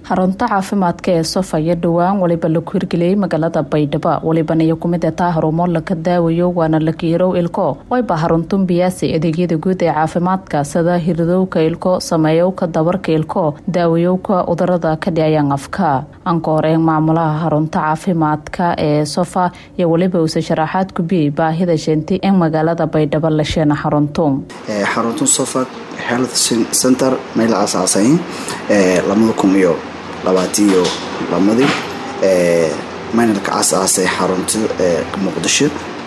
xarunta caafimaadka ee sofa iyo dhowaan waliba laku hirgeliyey magaalada baydhabo walibana iyo kumid ataa harumo laka daawayo waana lakiirow ilko wayba xaruntun biyaasi adeegyada guud ee caafimaadka sida hiridowka ilko sameeyowka dabarka ilko daawayowka cudurada ka dhicayaan afka anka horeyn maamulaha xarunta caafimaadka ee sofa iyo waliba uuse sharaxaad kubiyey baahida sheentay in magaalada baydhabo la sheena xaruntun xaruntun sofa health center meel aasaasay lamada kun iyo labaatiyo lamadii maynalka aasaasay xarunta muqdisho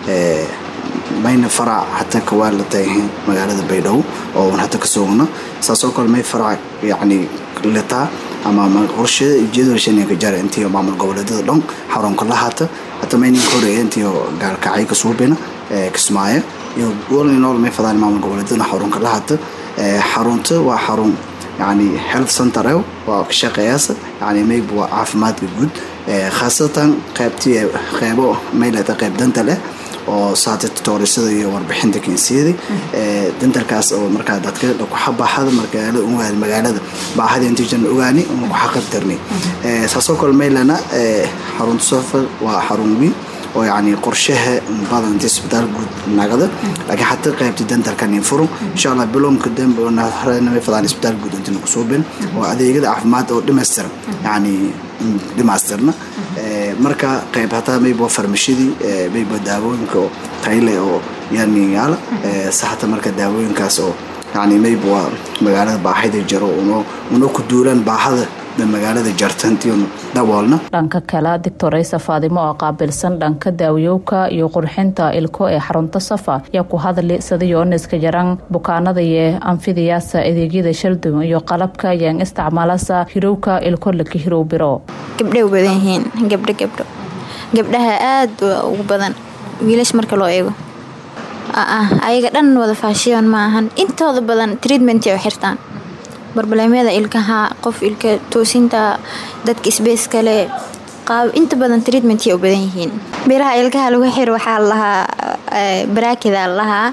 mayna farac hataa kawaa la tahay magaalada baydhabo oo hata ka sugna saasoo kale may farac yani letaa ama qorshada jadwalshanka jara intii maamul goboleedyada dhan xarunka la hata hata maynin ka horeeya intii gaalkacay ka suubina kismaayo iyo walinool may fadaan maamul goboleedyada xarunka la hata xarunta waa xarun yani health center waa ka shaqeeyaasa yani mayb waa caafimaadka guud khaasatan qaybtii qeybo maylata qeyb danta leh oo saata toorisada iyo warbixinta kensiyada dantalkaas oo markaa dadka kuxabaaxada magaalada magaalada baahada intiisan ogaani uma kuxaqabtarni saasoo kale maylana xarunta sofa waa xarun weyn oo yani qorshaha badan inta isbitaal guud nagada laakiin xataa qaybta dentalkan furo insha allah bilowmka dambe nama fadaan isbitaal guud inta nagu suubin oo adeegyada caafimaad oo dhimaystiran yani dhimaystirna marka qayb hataa mayba farmashadii mayba daawooyinka oo tayle oo yani yaala saxata marka daawooyinkaas oo yani mayba waa magaalada baaxida jiro una ku duulaan baahada magaalada jartantiyon daboolna dhanka kale doctoraysa faadimo oo qaabilsan dhanka daawayowka iyo qurxinta ilko ee xarunta safa yaa ku hadli sadayooniska jaran bukaanada iyo anfidayaasa adeegyada shaldum iyo qalabka yaan isticmaalasa hirowka ilko laka hirow biro gabdhay u badan yihiin gabdho gabdho gabdhaha aada ugu badan wiilash marka loo eego ayaga dhan wada faashiyon ma ahan intooda badan treatment oo xirtaan barbaleemyada ilkaha qof ilka toosinta dadka sbeys kale qaab inta badan treatmenty u badan yihiin biraha ilkaha lagu xir waxaa lahaa barakida lahaa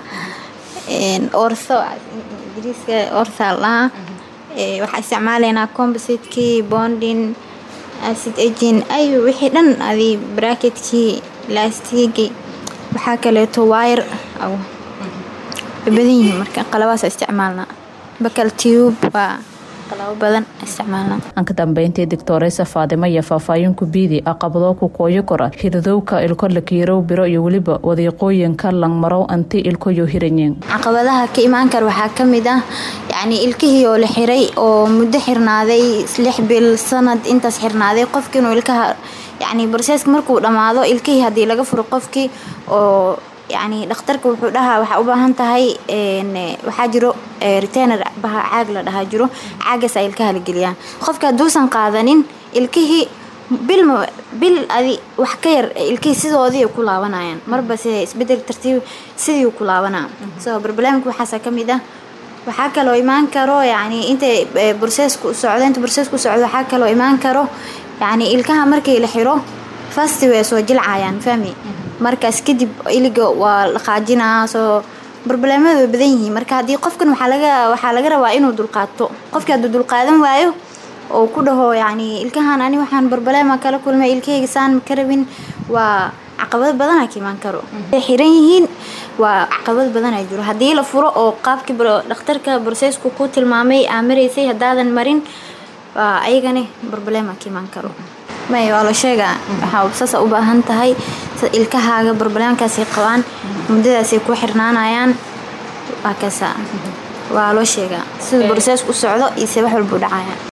ortho ingiriiska ortha lahaa waxaa isticmaalaynaa compositekii bondin acid agin ay wixii dhan adi bracketkii laastigi waxaa kaleeto wire way badan yihiin marka qalabaas isticmaalnaa bakal tube waa qalabo badan isticmaalna anka dambeyntii doctoraysa faadimo iyo faahfaahinka biidi aqabadoo ku kooyo kora hiridowka ilko lakiirow biro iyo weliba wadiiqooyinka langmarow anti ilkoyo hiranyiin caqabadaha ka imaan kara waxaa kamid ah yacni ilkihii oo la xiray oo muddo xirnaaday lix bil sanad intaas xirnaaday qofki inuu ilkaha yacni barseeska markuu dhammaado ilkihii haddii laga furo qofkii oo yacni dhakhtarka wuxuu dhahaa waxaa u baahan tahay waxaa jiro retainer baha caag la dhahaa jiro caagaasa ilkaha la geliyaan qofka hadduusan qaadanin ilkihii bil bil adi wax ka yar ilkihii sidoodii ku laabanayaan marba se isbedel tartiib sidii ku laabanaa so barbalamika waxaasa ka mid ah waxaa kaloo imaan karo yacni intay burseesku socdo inta burseesku socdo waxaa kaloo imaan karo yacni ilkaha markii la xiro fasti way soo jilcayaan fahmi markaas kadib iliga waa la qaajinaa soo barbaleemada way badan yihiin marka haddii qofkan waxaa laga waxaa laga rabaa inuu dulqaato qofkii hadduu dulqaadan waayo oo ku dhaho yacni ilkahan ani waxaan barbaleema kala kulmay ilkahayga saan ka rabin waa caqabado badana ka imaan karo ay xiran yihiin waa caqabad badanaa jiro haddii la furo oo qaabkii dhakhtarka borseysku ku tilmaamay aa maraysay haddaadan marin waa ayagani barbaleema ka imaan karo may waa la sheegaa waxaa saasa u baahan tahay ilkahaaga barbaleemkaasay qabaan muddadaasay ku xirnaanayaan waa kasa waa loo sheegaa sida borseesku u socdo iyo se wax walbuu dhacaya